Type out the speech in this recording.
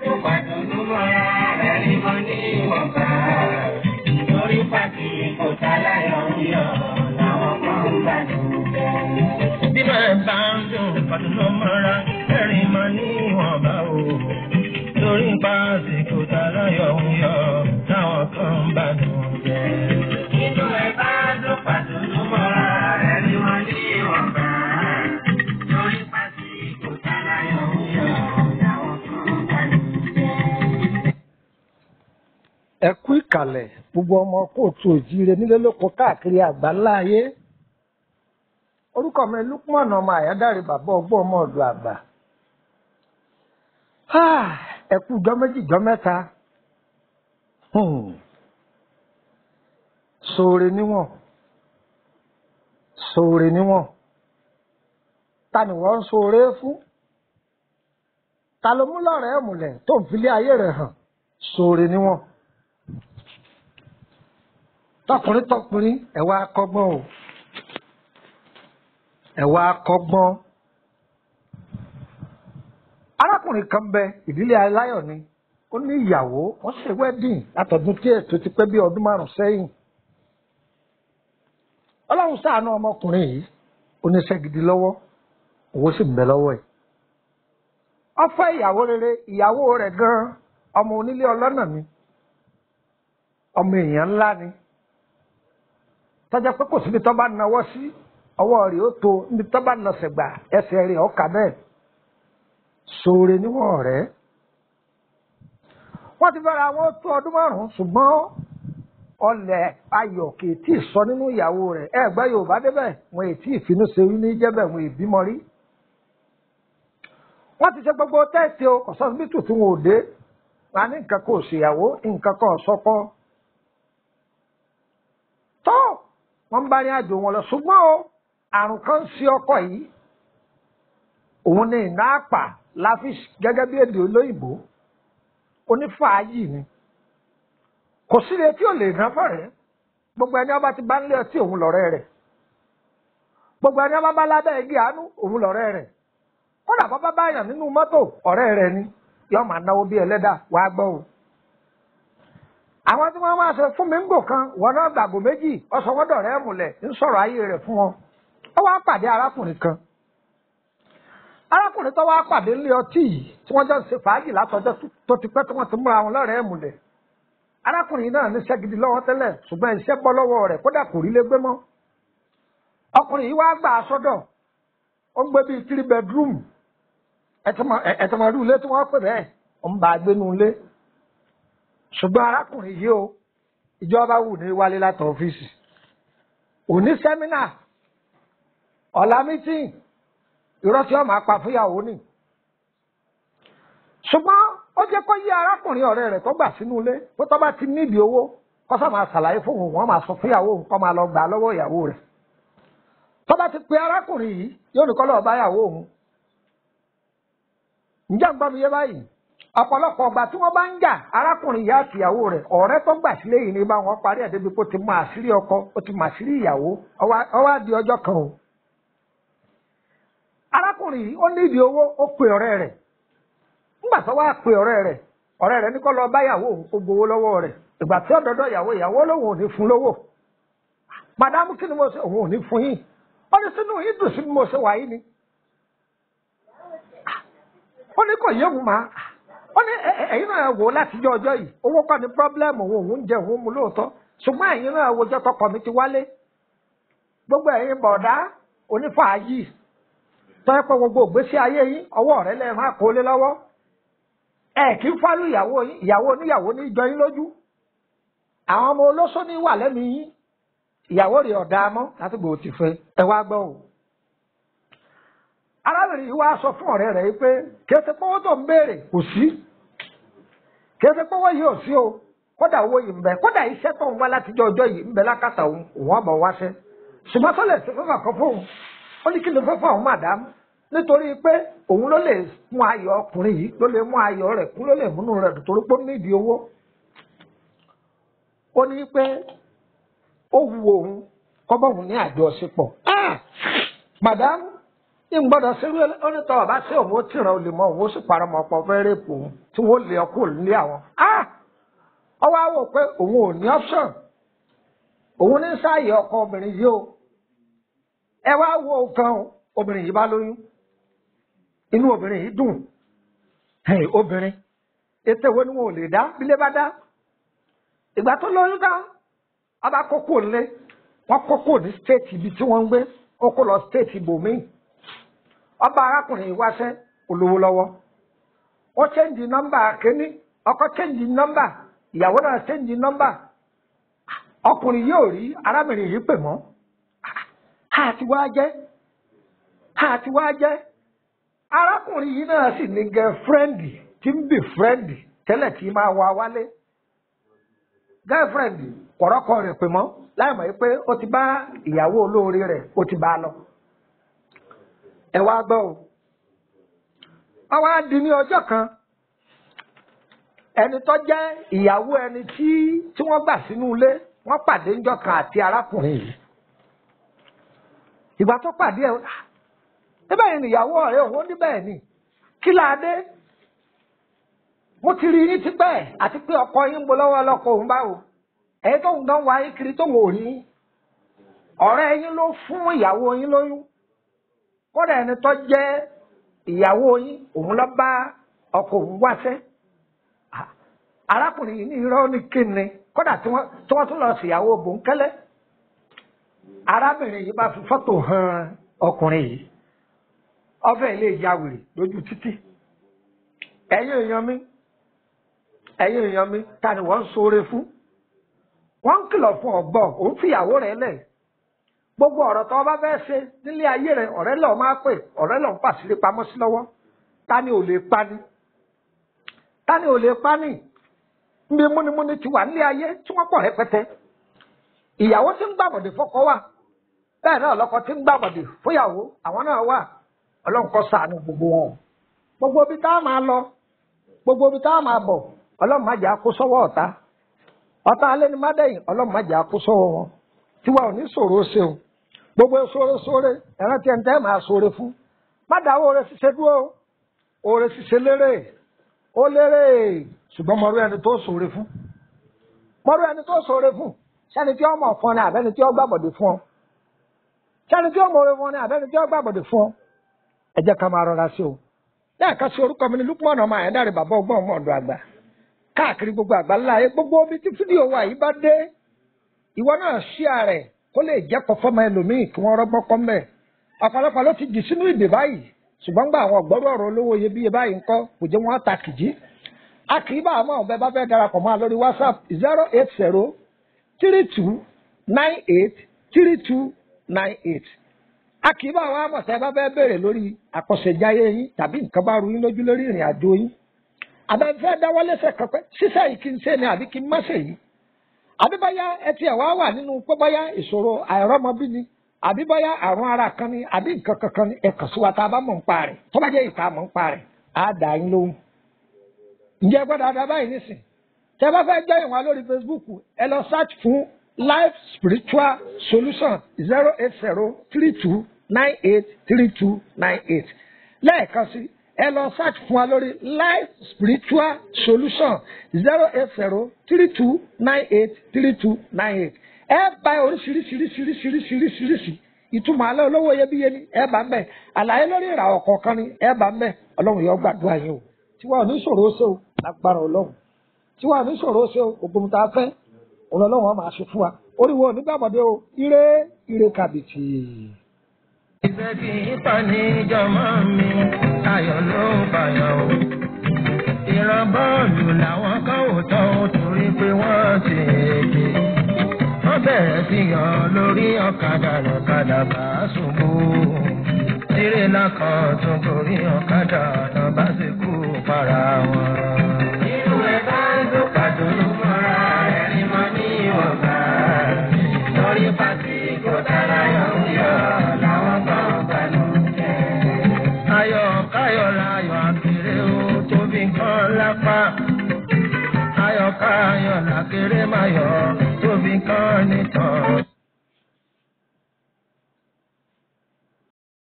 tó pàdánù mọ́ra rẹ̀ ní mo ní ìwọ̀nba. Lórí pàtì kò sáláyọ̀ ń yọ̀ láwọn kan ń gbádùn bẹ́ẹ̀. bí máa bá ń dùn pàdánù mọ́ra ẹ̀rín mọ́ ní ìwọ̀nba o. torí pàṣípò tààràyọ̀ ń yọ táwọn kan ń bá dùn jẹ́. Inú ẹ̀ bá dùn pàdánù mọ́ra rẹ̀ ní mo ní ìwọ̀nba. Lórí pàtì kò sáláyọ̀ ń yọ̀ láwọn kan ń gbádùn bẹ́ẹ̀. ẹ kú ìkàlẹ̀ gbogbo ọmọ kóòtù òjíire nílé lóko káàkiri àgbáńlá ayé orúkọ mi lukman ọmọ àyádáre bàbá ọgbọ́n ọmọ ọ̀dọ̀ àgbà Ah, ẹ kú jọ́ méjì jọ́ mẹ́ta Hmm. sóore níwọ̀n sóore níwọ̀n ta ni wọ́n ń sóore fún ta ló mú lọ́rẹ̀ẹ́ múlẹ̀ tó ń filé ayé rẹ̀ hàn sóore níwọ̀n tọkùnrin tọkùnrin ẹ wá kọ́gbọ́n o ẹ wá kọ́gbọ́n arákùnrin kan bẹ ìdílé aláyọ̀ ni ó ní ìyàwó wọ́n ṣe wedding látọdún tí ètò ti pẹ́ bí ọdún márùn sẹ́yìn Ọlọ́run ṣàánú ọmọkùnrin yìí oníṣẹ́ gidi lọ́wọ́ owó sì ń bẹ lọ́wọ́ ẹ̀ ó fẹ́ ìyàwó rere ìyàwó rẹ̀ gan ọmọ onílé ọlọ́nà ni ọmọ èèyàn ńlá ni tọ́jà pé kò síbi tó bá nawọ́ sí ọwọ́ rẹ̀ ó tó níbi tó bá nasẹ̀ gbà ẹsẹ̀ rẹ̀ ọkà bẹ́ẹ̀ sóore níwọ̀n rẹ̀ wọ́n ti fẹ́ra wọn tó ọdún márùn-ún ṣùgbọ́n ọlẹ̀ ayọ̀ kì í tí ì sọ nínú ìyàwó rẹ̀ ẹ gbọ́ Yorùbá débẹ̀ wọn ètí ìfinú ṣe wí ní jẹ́bẹ̀ wọn ìbímọ rí wọ́n ti ṣe gbogbo tẹ́ẹ̀tì o kọ̀sọ́sibítù tí wọn ò dé wọn á ní nǹkan kò ṣèyàwó nǹkan kan sọ́kọ́ tó wọ́n ń bá ní àjò wọn lọ ṣùgbọ́n o àrùn kan ń ṣe ọkọ yìí òun ní iná àpà láfi gẹ́gẹ́ bí èdè olóyìnbó onífàájì ni kò síre tí ò lè ná fọ̀rẹ́ gbogbo ẹni ọba ti bá ń lé ọtí òun lọ́rẹ́ rẹ̀ gbogbo ẹni ọba bá lábẹ́ igi àánú òun lọ́rẹ́ rẹ̀ kódà bọ́ bá báyàn nínú mọ́tò ọ̀rẹ́ rẹ̀ ni yóò máa náwó bí ẹlẹ́dà wàá gbọ́ o àwọn tí wọ́n máa ṣe fún mi ń gò kan wọn náà gbàgbọ́ méjì ọ̀sọ̀wọ́dọ̀ rẹ̀ múlẹ̀ ń sọ̀rọ̀ ayé rẹ̀ fún wọn ó wá pàdé arákùnrin kan arákùnrin tó wá pàdé nílé ọtí yìí tí wọ́n jọ ń ṣe fàájì látọjọ́ tó ti pẹ́ tí wọ́n ti múra wọn lọ́rẹ̀ẹ́ múlẹ̀ arákùnrin náà ní iṣẹ́ gidi lọ́wọ́ tẹ́lẹ̀ ṣùgbọ́n iṣẹ́ bọ́ lọ́wọ́ rẹ̀ kódà kò rí lé gbé mọ́ ọkùnrin yìí wá gbà á sọ́dọ̀ ó ń gbé bíi three bedroom ẹ̀tọ́mọ̀rú ilé tí wọ́n pè bẹ́ẹ̀ ó ń bá a gbénu ilé ṣùgbọ́n arákùnrin yìí o ìjọba wù ní wálé látọ̀ ọ́fíìsì òní sẹ́mínà ọ̀la mítìn irọ́ tí wọ́n máa pa fúyàwó nì ṣùgbọ́n ó jẹ́ kó yí arákùnrin ọ̀rẹ́ rẹ̀ tó gbà sínú ilé pé tó bá ti nídìí owó kó sá máa ṣàlàyé fún òun wọ́n máa sọ fúyàwó òun kó máa lọ gbà lọ́wọ́ ìyàwó rẹ̀ tó bá ti pe arákùnrin yìí yóò ní kó lọ́ọ́ bá ìyàwó òun ǹjẹ́ ń gbọ́ mi yé báyìí ọ̀pọ̀lọpọ̀ ọgbà tí wọ́n bá ń jà arákùnrin ìyá àti ìyàwó rẹ̀ ọ̀rẹ́ tó gbà sílé yìí ní bá wọn parí ẹ̀ débi pé ó ti mọ àṣírí ọkọ ó ti mọ àṣírí ìyàwó ọwọ́ á di ọjọ́ kan o. arákùnrin yìí ó nídìí owó ó pe ọ̀rẹ́ rẹ̀ nígbà tó wá pe ọ̀rẹ́ rẹ̀ ọ̀rẹ́ rẹ̀ ní kó lọ bá ìyàwó òun kó gbowó lọ́wọ́ rẹ̀ ìgbà tí ọ̀dọ́dọ̀ ìyàwó ìyàwó lòun ò ní fún lówó màdámù kí ni mo ṣe òun ò ní fún yín ó ní sínú yín dùn sí bí mo ṣe wà yín ni ó ní kò yé òun máa ó ní ẹ̀yin náà wò látijọ́ ọjọ́ yìí owó kọ́ ni pírọ́blẹ́mù òun òun jẹ òun mu lóòótọ́ ṣùgbọ́n ẹ̀yin náà wojọ́ tọkọ mi ti wálé gbogbo ẹ̀yin bọ̀dá onífàájì tọ́ ẹ pé gbogbo ògbésí ayé yín ọwọ́ rẹ lẹ́ẹ̀ máa kó lé lọ́wọ́ ẹ kì í fálù ìyàwó yín ìyàwó oníyàwó ní ìjọ yín lójú àwọn ọmọ olóṣó ní wà lẹ́nu yín ìyàwó rẹ̀ ọ̀dà mọ́ láti gbòó ti fẹ́ ẹ wá gbọ́ o arábìnrin yìí wá sọ fún ọ̀rẹ́ rẹ̀ yìí pé kéde pọ́wọ́ tó ń béèrè kò sí kéde pọ́wọ́ yìí ò sí o kódà owó yìí ń bẹ kódà iṣẹ́ tó ń wá látijọ́ ọjọ́ yìí ń bẹ lákàtà òun òun ọ̀bọ̀ wáṣẹ́ ṣùgbọ́n tó lè ṣe fẹ́fà kan fóun ó ní kí ló fẹ́ fún àwọn màdámù nítorí pé òun ló lè mú ayọ̀ ọkùnrin yìí ló lè mú ayọ̀ rẹ̀ kún ló lè múnú rẹ̀ dùn torí pé ó nídìí owó ó ní pé ó wu òun kọ́bọ̀ òun ní àjọṣepọ̀ màdámù ní gbọ́dọ̀ sẹ́rú onítọ̀ ọba sí òun ó tìràn olè mọ́ òun ó sì parọ́ mọ́ ọ̀pọ̀ fẹ́ rèpù òun tí wọ́n lé ọkọ̀ nílé àwọn. ọwọ́ á wò pé òun ò ní option òun ní sáàyè ọkọ obìnrin yìí o ẹ wá wo kan obìnrin yìí bá lóyún inú obìnrin yìí dùn obìnrin ètò ìwé ni wọn ò lè dá bílé bá dá ìgbà tó lóyún tán ọba kókó ńlé wọn kókó ní stéètì ibi tí wọn ń gbé ó kó lọ stéètì ibòmíì ọba arákùnrin yìí wáṣẹ olówó lọ́wọ́ ó chẹ́ǹjì nọ́mbà kínní ọkọ chẹ́ǹjì nọ́mbà ìyàwó náà chẹ́ǹjì nọ́mbà ọkùnrin yóò rí arábìnrin yìí pè mọ́ àti wá jẹ́ àti wá jẹ́ arákùnrin yìí náà sì ní gẹ́fúrẹ́ǹdì tí ń bì fúrẹ́ǹdì tẹ́lẹ̀ tí máa wá wálé gẹ́fúrẹ́ǹdì kọ̀rọ́kọ̀ rẹ̀ pè mọ́ láì mọ̀ pé ó ti bá ìyàwó olóore rẹ̀ ó ti bá a lọ. ẹ wá gbọ́ o ọwọ́ á di ní ọjọ́ kan ẹni tó jẹ́ ìyàwó ẹni tí tí wọ́n gbà sínú ilé wọ́n pàdé ńjọ́ kan àti arákùnrin yìí ìgbà tó pàdé ẹ níbẹ̀ yẹn nìyàwó ọ̀rẹ́ òun níbẹ̀ ni kí la dé mo ti rí yín tipẹ́ àti pé ọkọ yín ń bo lọ́wọ́ ọlọ́kọ òun báwo ẹ̀yin tó ń dán wa yín kiri tó ń wò rí ọ̀rẹ́ yín ló fún ìyàwó yín lóyún kódà ẹni tó jẹ́ ìyàwó yín òun lọ bá ọkọ òun wáṣẹ́ arákùnrin yìí ní irọ́ ní kíni kódà tí wọ́n tún lọ sí ìyàwó bòńkẹ́lẹ́ arábìnrin yìí bá fi fọ́tò hàn ọkùnrin yìí ọfẹ́ ilé ìyá wèrè lójú títì ẹ̀yin èèyàn mi ẹ̀yin èèyàn mi ta ni wọ́n ń ṣoore fún wọ́n ń kìlọ̀ fún ọgbọ́n òun fìyàwó rẹ̀ lẹ̀ gbogbo ọ̀rọ̀ tó bá fẹ́ ṣe nílé ayé rẹ̀ ọ̀rẹ́ lọ́ọ́ máa pè ọ̀rẹ́ lọ́ọ́ ń pàṣírí pamọ́ sí lọ́wọ́ ta ni ò lè pani ta ni ò lè pani nbí múnimúni ti wà nílé ayé tí wọ́n pọ̀ rẹpẹtẹ ìyàwó tí ń gbàbọ̀dé fọ́kọ wà bẹ́ẹ̀ náà lọ́kọ tí ń gbàbọ̀dé fúyàwó àwọn náà wà ọlọ́run kó ṣàánú gbogbo wọn gbogbo ibi tá a máa lọ gbogbo ibi tá a máa bọ̀ ọlọ́run má jẹ́ àkó sọ́wọ́ ọ̀tá ọ̀tá alẹ́ ni má dẹ̀yìn ọlọ́run má jẹ́ àkó sọ́wọ́ wọn tiwa ò ní ṣòro ṣe o gbogbo sóore sóore ẹ̀rọ tí ẹ̀ ń tẹ́ máa ṣoore fún má dáwọ́ oore ṣiṣẹ́ dúró oore ṣiṣẹ́ lérè ó lérè ṣùgbọ́n mọ̀rú ẹni tó ṣoore fún mọ̀rú ẹni tó ṣoore fún sẹ́ni tí ó mọ̀ fún ọ ní àbẹ́ni tí ó gbàbọ̀dé fún ọ sẹ́ni tí ó mọ̀ oore fún ọ ní àbẹ́ni tí ó gbàbọ̀dé fún ọ ẹ jẹ́ ká máa rọra sí o lẹ́ẹ̀kan sí orúkọ mi ní Lukman ọmọ àyẹ̀dáre bàbá ọgbọ́n ọmọ ọ̀dọ̀ àgbà káàkiri gbogbo àgbà ńlá ayé gbogbo omi tí fídíò wa yìí bá dé ìwọ náà ṣí ààrẹ kó lè jẹ́kọ̀ọ́ fọ́mọ ẹlòmíì kí wọ́n rọ́gbọ́n kọ́ mẹ́ ọ̀pọ̀lọpọ̀ ló ti dì sínú ìdè báyìí ṣùgbọ́n gba àwọn ọ̀gbọ́rú ọ̀rọ̀ olówó iyebíye báyìí ńkọ́ kò jẹ́ wọ́n ta kìjí a kì í bá àwọn ọ̀bẹ bá fẹ́ darapọ̀ mọ́ a lórí WhatsApp zero eight zero three two nine eight three two nine eight a kì í bá àwọn amọ̀sẹ̀ bá fẹ́ béèrè lórí àkọsẹ̀jáyé yín tàbí nǹkan bá ru yín lójú lórí ìrìn àjò yín àbẹ̀fẹ́ dáwọ́lẹ́sẹ̀ kankan ṣíṣẹ́ yìí kí n ṣe ni àbí kí n má ṣe yìí àbí báyá ẹ tiẹ̀ wá wà nínú pé báyá ìṣòro àìrọ́mọbí ni àbí báyá àrùn ara kan ni àbí nǹkan kankan ni ẹ̀kan sí wa tá a bá mọ̀ ń pa rẹ̀ tó bá jẹ́ ìta mọ̀ ń pa rẹ̀ á dà yín lóhùn. ǹjẹ́ gbọ́dọ̀ àdá báyìí nísìn tẹ́ bá fẹ́ jẹ́ ìwọ̀n lórí Facebook ẹ lọ search fún life spiritual solution zero eight zero three two nine eight three two nine eight lẹ́ẹ̀kan sí ẹ lọ search fún wa lórí life spiritual solution zero eight zero three two nine eight three two nine eight ẹ bá oríṣiríṣiríṣiríṣiríṣiríṣi ìtumọ̀ alẹ́ olówó iyebíye ni ẹ bá ń bẹ̀ àlàyé lórí ìràwọ̀ kọ̀ọ̀kan ni ẹ bá ń bẹ̀ ọlọ́run yóò gbàdúrà yín o tiwa ò ní ṣòro ṣe o lágbára ọlọ́run tiwa ò ní ṣòro ṣe o ògùn tá a fẹ́ òun ọlọ́run á máa ṣe fún wa oríwo onígbàgbọ́dé o ire ire kàbìtì. Ìfẹ́ kì í pa ní jọmọ́ mi, ayọ̀ ló ń bàyàn o. Ìran bọ́ọ̀lù làwọn kan ò tọ́ ó torí pé wọ́n ti èké. Wọ́n bẹ̀rẹ̀ sí yan lórí ọ̀kadà lọ́kadà bá ṣubú. Tírélà kan tún gorí ọ̀kadà náà bá sì kú para wọn. Inú ẹ̀ bá ń dún pàdúrú mọ́ra rẹ̀ ni mo ní ìwọ̀nba. Lórí pàtí kò dára yọ̀ ń yọ̀ làwọn kan gbanú jẹ́. Ayọ̀ káyọ̀ láyọ̀ àkèrè o tóbi kan lápá. Ayọ̀ káyọ̀ làkèrè máyọ̀ tóbi kan nìkan.